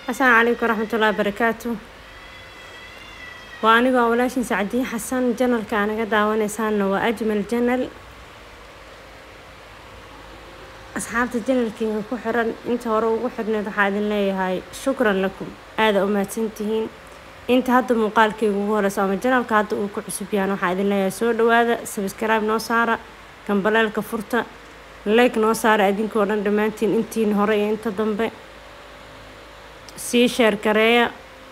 asalaamu calaykum waraxmatullahi wabarakaatu waa anigoo walaashin sacdiye xasan janalka aanaga daawaneysaana waa ajmal janal asxaabta janalkeyga ku xiran inta hore ugu xirneed waxaa idin leeyahay shukran lakum aada u mahadsantihiin inta hadda muuqaalkeyga ugu horeyso ama janalka hadda uu ku cusub yahan waxaa idin leeyahay soo dhawaada sabskribe noo saara gambaleelka furta like noo saara idinkoo dhan dhammaantiin intiin hore iyo inta dambe sii sheer gareeya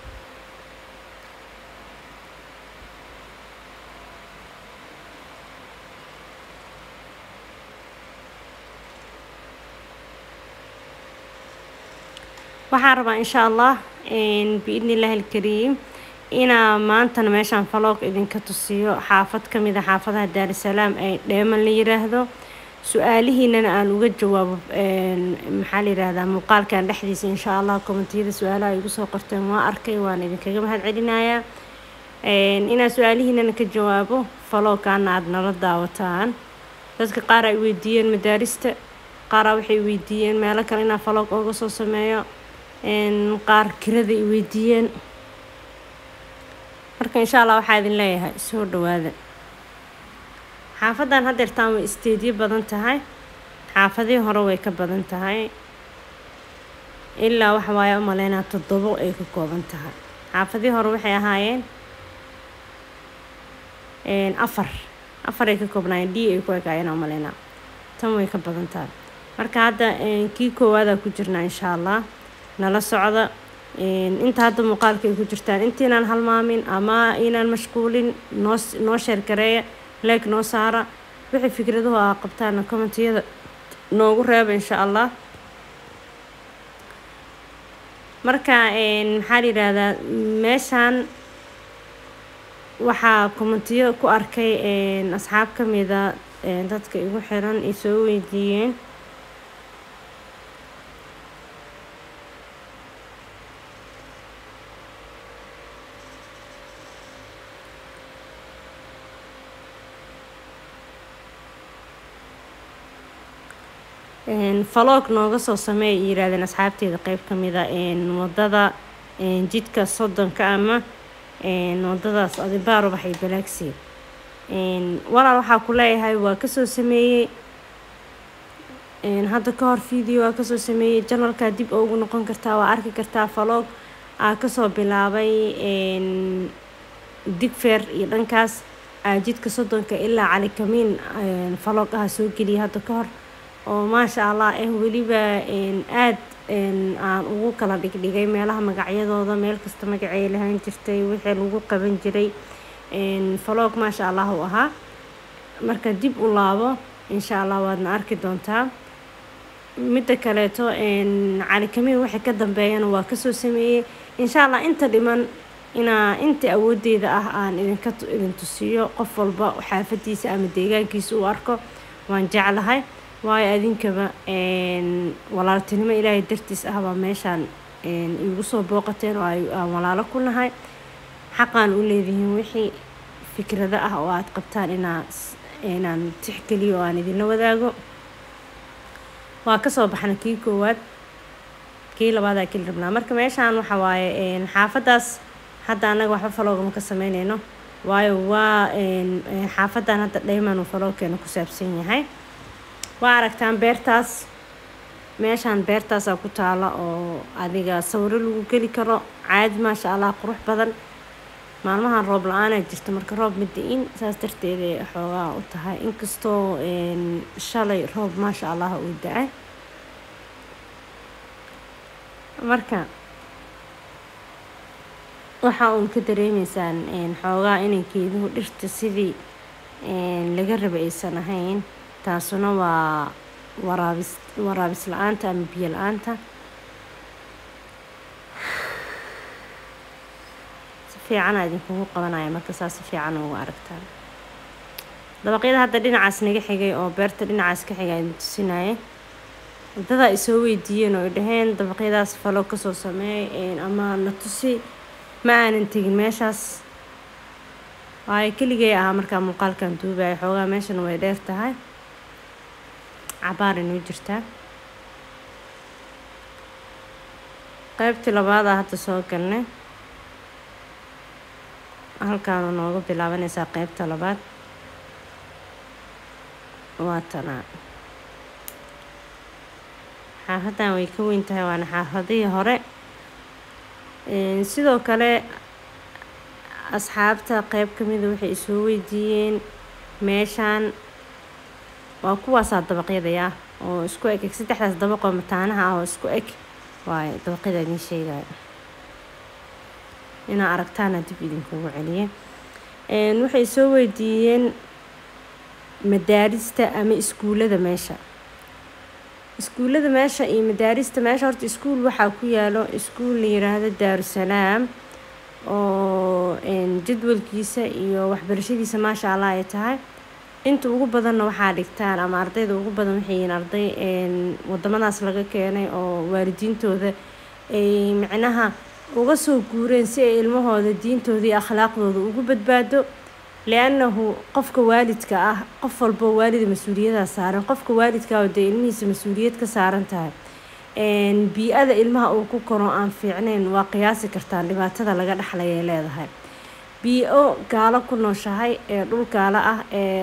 waxaan rabaa insha allah biidni illaahi alkariim inaa maantana meeshaan faloog idinka tusiyo xaafad ka mid a xaafadaha daarusalaam ee dheeman la yiraahdo su-aalihiinana aan uga jawaabo maxaa la yihahdaa muuqaalkan dhexdiisa insha allah kommentiyada su-aalaha igu soo qorteen waa arkay waan idinkaga mahad celinayaa inaan su-aalihiinana ka jawaabo faloogkaana aada nala daawataan dadka qaar ay weydiiyeen madaarista qaaraa waxay weydiiyeen meelo kale inaa faloog ooga soo sameeyo qaar kirada ay weydiiyeen marka insha allah waxaa idin leeyahay soo dhawaada xaafadan haddeertaan way isteedyo badan tahay xaafadihii hore way ka badan tahay ilaa waxa waaye u maleynaa toddobo ay ka kooban tahay xaafadihii hore waxay ahaayeen afar afar ay ka koobnaayeen d ay ku ekaayeen u maleynaa tan way ka badan tahay marka hadda kii koowaadaa ku jirnaa insha allah nala socda inta hadda muuqaalka ay ku jirtaan intiinaan halmaamin ama inaan mashquulin noo noo sheergareeya leeg noo saara wixii fikraduhu aa qabtaana commentiyada noogu reeba insha allah marka maxaa la yidhaahdaa meeshaan waxaa kommentiyo ku arkay asxaab ka mida dadka igu xiran ay soo weydiiyeen faloog nooga soo sameey ay yiraahdeen asxaabteeda qeyb ka mid a wadada jidka soddonka ama wadadaas adibaar ubaxay balaagsi walaal waxaa ku leeyahay waa kasoo sameeyey hadda ka hor video waa kasoo sameeyey janalkaa dib ugu noqon kartaa waa arki kartaa faloog aa kasoo bilaabay digfeer iyo dhankaas jidka soddonka ilaa calikamiin faloog aha soo geliyay hadda ka hor oo maasha allah eh weliba aada aan ugu kala dhigdhigay meelaha magacyadooda meel kasta magacay lahaan jirtay wixii lagu qaban jiray faloog maasha allah u ahaa marka dib u laabo insha allah waadna arki doontaa midda kaleeto calikamiin wixii ka dambeeyana waa kasoo sameeyey insha allah inta dhiman inaa inta awoodeyda ah aan idinka idin tusiyo qof walba xaafadiisa ama deegaankiisa u arko waan jeclahay waayo adinkaba walaaltinimo ilaahay dartiis ah baa meeshaan igu soo booqateen oo aan walaalo ku nahay xaqaan u leedihiin wixii fikrado ah oo aada qabtaan inaa inaan tixgeliyo oo aan idinla wadaago waa kasoo baxna kii koowaad kii labaadaa keli rabnaa marka meeshaan waxa waaye xaafadaas hadda annaga waxba faloogama ka sameyneyno waayo waa xaafadan hadda dhayman uu faloogkeena ku saabsan yahay waa aragtaan beertaas meeshaan beertaasaa ku taala oo adiga sawiro lagu geli karo caadi maasha allah qurux badan maalmahan roob la-aanaa jirta marka roob mada-in saas darteeday xoogaa u tahay inkastoo shalay roob maasha allah uu da-ay marka waxaa uun ka dareemeysaan xoogaa inay geeduhu dhirta sidii laga raba aysan ahayn taasuna waa waraabis waraabis la-aanta ama biyo la-aanta si fiicana idinkugu qabanaya marka saas si fiican ugu aragtaan dabaqyada hadda dhinacaas naga xigay oo beerta dhinacaas ka xigay idin tusinaya waddadaa ay soo weydiiyeen oo ay dhaheen dabaqyadaas falo kasoo sameey ama na tusi ma aanan tegin meeshaas waayo keligay ahaa markaa muuqaalkan duubaya xoogaa meeshana way dheer tahay cabaar inoo jirtaa qaybtii labaadaa hadda soo galnay halkaanu nooga bilaabanaysaa qaybta labaad waa tanaa xaafaddan way ka weyn tahay waana xaafadihii hore sidoo kale asxaabta qeyb ka mida waxay isoo weydiiyeen meeshaan waa kuwaasaa dabaqyadaya oo isku eg saddexdaas dabaqoo mataanaha ah oo isku eg waayo dabaqyada idin sheegaya inaa aragtaana dib idinkugu celiye waxay soo weydiiyeen madaarista ama iskuullada meesha iskuullada meesha iyo madaarista meesha horta iskuul waxaa ku yaalo iskuul la yiraahdo daarusalaam oo jadwalkiisa iyo waxbarashadiisa maasha allah ay tahay inta ugu badanna waxaa dhigtaan ama ardayda ugu badan waxay yihiin arday wadamadaas laga keenay oo waalidiintooda ay micnaha uga soo guureen si ay ilmahooda diintooda iyo akhlaaqdooda ugu badbaado liannahu qofka waalidka ah qof walboo waalida mas-uuliyadaha saaran qofka waalidka ah oo dee ilmihiisa mas-uuliyad ka saaran tahay bii-ada ilmaha uu ku koro aan fiicnayn waa qiyaasi kartaan dhibaatada laga dhexlay ay leedahay bii-o gaalo ku nooshahay ee dhul gaalo ah ee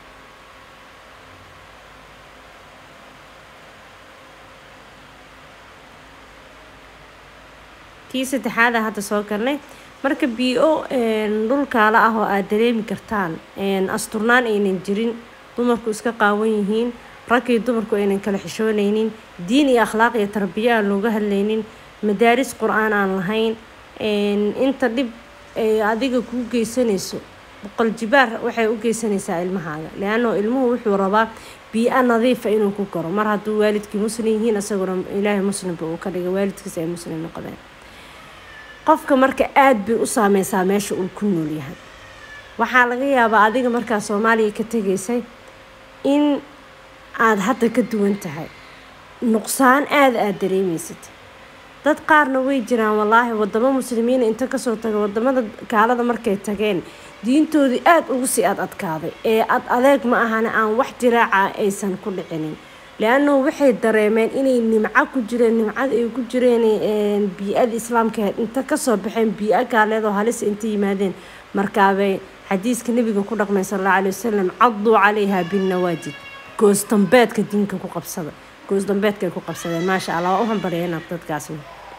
tii saddexaada hadda soo galnay marka bii-o dhulkaala ah oo aada dareemi kartaan asturnaan aynan jirin dumarku iska qaawan yihiin raggii dumarku aynan kala xishoonaynin diin iyo akhlaaq iyo tarbiyo aan looga hadlaynin madaaris qur-aan aan lahayn inta dhib ay adiga kuu geysanayso boqol jibaar waxay u geysanaysaa ilmahaaga leannao ilmuhu wuxuu rabaa bii-a nadiifa inuu ku koro mar hadduu waalidkii muslim yihiin isaguna ilaahay muslimba uu ka dhigay waalidkiisa ay muslim noqdeen qofka marka aada bay u saameysaa meesha uu ku nool yahay waxaa laga yaabaa adiga markaa soomaaliya ka tegaysay in aada hadda ka duwan tahay nuqsaan aada aada dareemeysad dad qaarna way jiraan wallaahi wadamo muslimiina inta kasoo taga wadamada gaalada markay tageen diintoodii aada ugu sii ad adkaaday ee ad adeeg ma ahana aan wax jiraaca aysan ku dhicinin le-annahu waxay dareemeen inay nimco ku jireen nimcada ay ku jireen bii-ada islaamka inta kasoo baxeen bii-a gaaleedoo halis inta yimaadeen markaabay xadiiska nabiga ku dhaqmay sal alla alay wasalam caduu calayha binnawaajid goosdambeedka diinka ku qabsada goosdambeedkaay ku qabsadeen maasha allah waa u hambaryeenab dadkaasna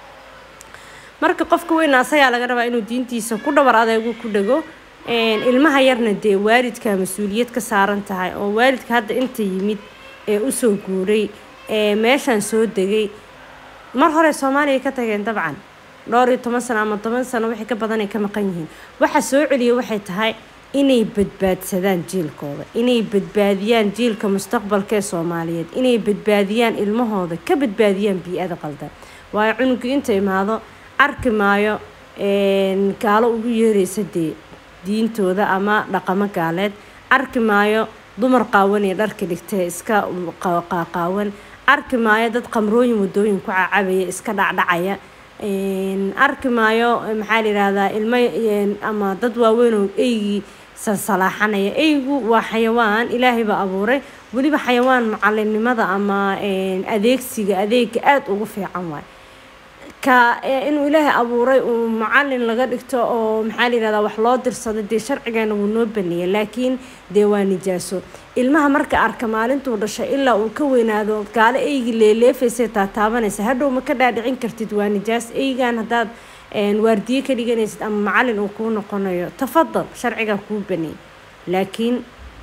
marka qofka weyna asagaa laga rabaa inuu diintiisa ku dhabar adeegu ku dhego ilmaha yarna dee waalidka mas-uuliyad ka saaran tahay oo waalidka hadda inta yimid ee usoo guuray ee meeshaan soo degay mar hore soomaaliya ka tageen dabcan dhowr iyo toban sano ama toban sano wixii ka badanay ka maqan yihiin waxa soo celiya waxay tahay inay badbaadsadaan jiilkooda inay badbaadiyaan jiilka mustaqbalka ee soomaaliyeed inay badbaadiyaan ilmahooda ka badbaadiyaan bii-ada qaldan waayo cunugii inta imaado arki maayo gaalo ugu yeeraysa dee diintooda ama dhaqamo gaaleed arki maayo dumar qaawan ee dharka dhigtee iska qaqaawan arki maayo dad qamrooyin wadooyin ku cacabaya iska dhacdhacaya arki maayo maxaa la yihahdaa ilmo ama dad waaweynoo eygii salsalaaxanaya eygu waa xayawaan ilaahay baa abuuray weliba xayawaan macalinimada ama adeegsiga adeega aada ugu fiican waay ka inuu ilaahay abuuray uu macalin laga dhigto oo maxaa la yihahdaa wax loo dirsado dee sharcigeena wuu noo baneeyay laakiin dee waa nijaaso ilmaha marka arka maalintuu dhashay ilaa uu ka weynaado gaalo eygii leeleefaysay taataabanaysa hadhow ma ka dhaadhicin kartid waa nijaas eygan haddaad waardiye ka dhiganaysid ama macalin uu kuu noqonayo tafadal sharcigaa kuu baneeyay laakiin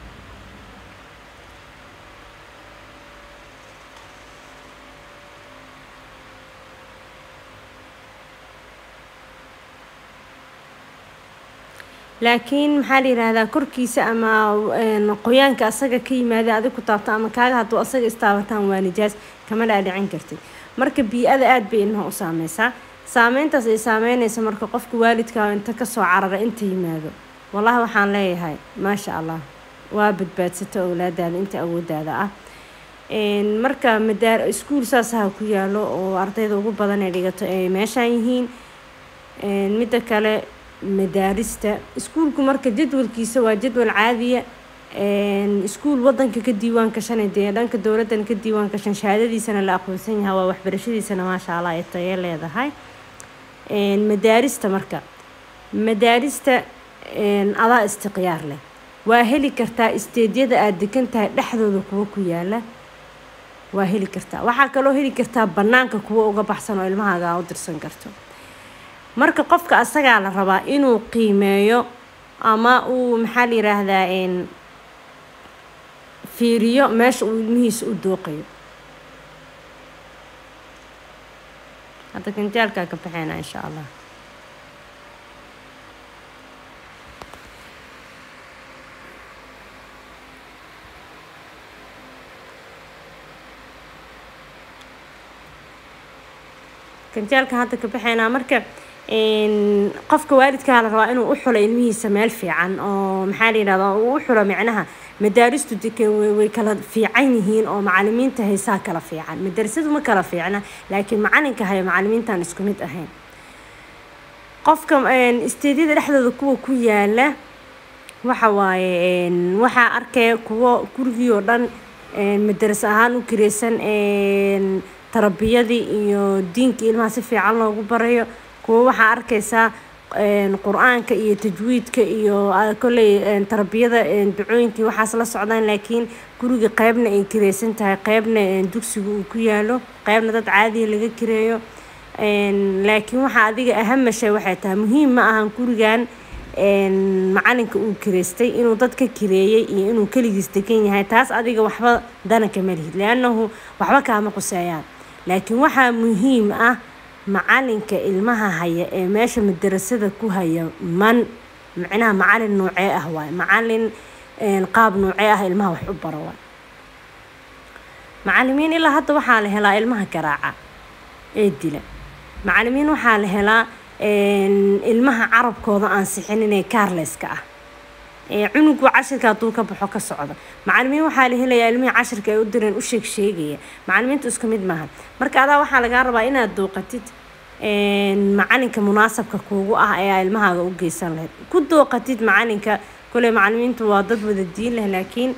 laakiin maxaa la yihahdaa korkiisa ama qoyaanka asaga ka yimaada adig ku taabta ama kaaga hadduu asaga istaabataan waa nijaas kama dhaadhicin kartid marka bii-ada aada bay ilmaha u saameysaa saameyntaas ay saameynaysa marka qofka waalidka inta kasoo carara inta yimaado wallahi waxaan leeyahay maasha allah waa badbaadsata owlaadaada inta awoodaada ah marka madaar iskuul saasaha ku yaalo oo ardayda ugu badan ay dhigato ay meeshaan yihiin midda kale madaarista iskuulku marka jadwalkiisa waa jadwal caadiya iskuul wadanka ka diiwaan gashan dee dhanka dowladdan ka diiwaan gashan shahaadadiisana la aqoonsan yahay waa waxbarashadiisana maasha allah ay tayo leedahay madaarista marka madaarista adaa istiqyaar leh waa heli kartaa isteedyada aada degan tahay dhexdooda kuwo ku yaala waa heli kartaa waxaa kaloo heli kartaa bannaanka kuwo uga baxsan oo ilmahaaga aa u dirsan karto marka qofka asagaa la rabaa inuu qiimeeyo ama uu maxaa la yiraahdaa fiiriyo meesha uu ilmihiisa u dooqayo hadda kanjaalkaa ka baxeynaa insha allah kanjaalka hadda ka baxeynaa marka qofka waalidkaa la rabaa inuu u xulo ilmihiisa meel fiican oo maxaa la yidhahdaa uu u xulo micnaha madaaristu dekan way kala fiican yihiin oo macalimiinta haysaa kala fiican madarasadu ma kala fiicna laakiin macalinka hayo macalimiintaan isku mid ahayn qofka isteedyada dhexdooda kuwa ku yaala waxa waaye waxaa arkaya kuwo gurigii oo dhan madaras ahaan u kireysan tarbiyadii iyo diinka ilmaha si fiican loogu barayo kuwo waxaa arkaysaa qur-aanka iyo tajwiidka iyo kolley tarbiyada ducooyinkii waxaas la socdaan laakiin guriga qeybna ay kireysan tahay qeybna dugsiga uu ku yaalo qeybna dad caadiya laga kireeyo laakiin waxaa adiga ahamashay waxay tahay muhiim ma ahan gurigan macalinka uu kireystay inuu dad ka kireeyey iyo inuu keligiis degan yahay taas adiga waxba dananka ma lihid liannahu waxba kaama quseeyaan laakiin waxaa muhiim ah macalinka ilmaha haya ee meesha madarasada ku haya man micnaha macalin noocee ah waay macalin qaab noocee ah ilmaha wax u baro waay macalimiin ilaa hadda waxaa la helaa ilmaha garaaca ee dila macalimiin waxaa la helaa ilmaha carabkooda aan sixinin ee kaarleyska ah cunugu cashirka hadduu ka baxo ka socda macalimiin waxaa la helayaa ilmihii cashirka ay u direen u sheeg sheegaya macalimiintu isku mid maaha marka adaa waxaa lagaa rabaa inaad dooqatid macalinka munaasabka kuugu ah ee ilmahaaga u geysan lahayd ku dooqatid macalinka koley macalimiintu waa dad wada diin leh laakiin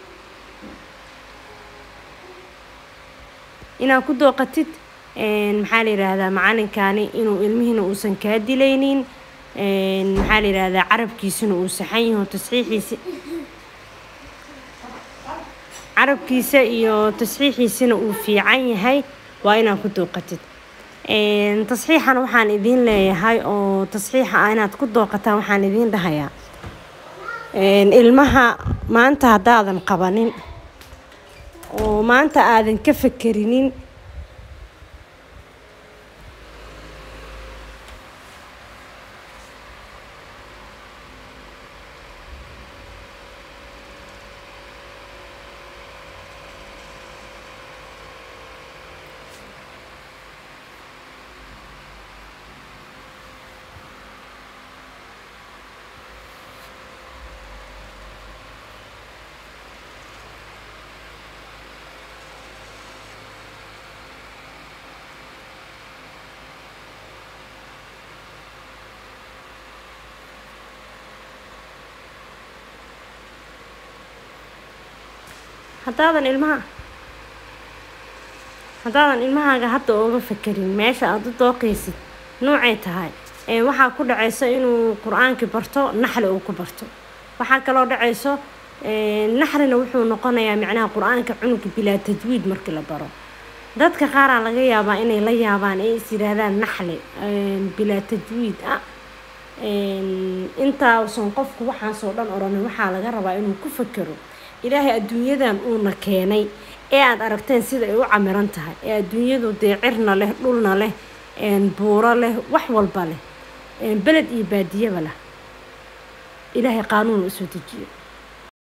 inaad ku dooqatid maxaa la yiraahdaa macalinkani inuu ilmihiina uusan kaa dilaynin maxaa la yiraahdaa carabkiisuna uu saxan yaho tasxiixiisi carabkiisa iyo tasxiixiisina uu fiican yahay waa inaad ku dooqatid tasxiixana waxaan idiin leeyahay oo tasxiixa ah inaad ku dooqataan waxaan idiin dhahayaa ilmaha maanta haddaadan qabanin oo maanta aadan ka fakerinin haddaadan ilmaha haddaadan ilmahaaga hadda ooga fakerin meesha aada u dooqaysid noocay tahay waxaa ku dhacayso inuu qur-aankii barto naxli uu ku barto waxaa kaloo dhacayso naxlina wuxuu noqonayaa micnaha qur-aanka cunuga bilaa tajwiid markii la baro dadka qaaraa laga yaabaa inay la yaabaan ee is yidhaahdaan naxli bilaa tajwiid ah intaasan qofku waxaasoo dhan oranin waxaa laga rabaa inuu ku fakero ilaahay adduunyadan uuna keenay ee aada aragteen sida ay u camiran tahay ee adduunyadu dee cirna leh dhulna leh buuro leh wax walba leh beled iyo baadiyaba leh ilaahay qaanuun usoo dejiyo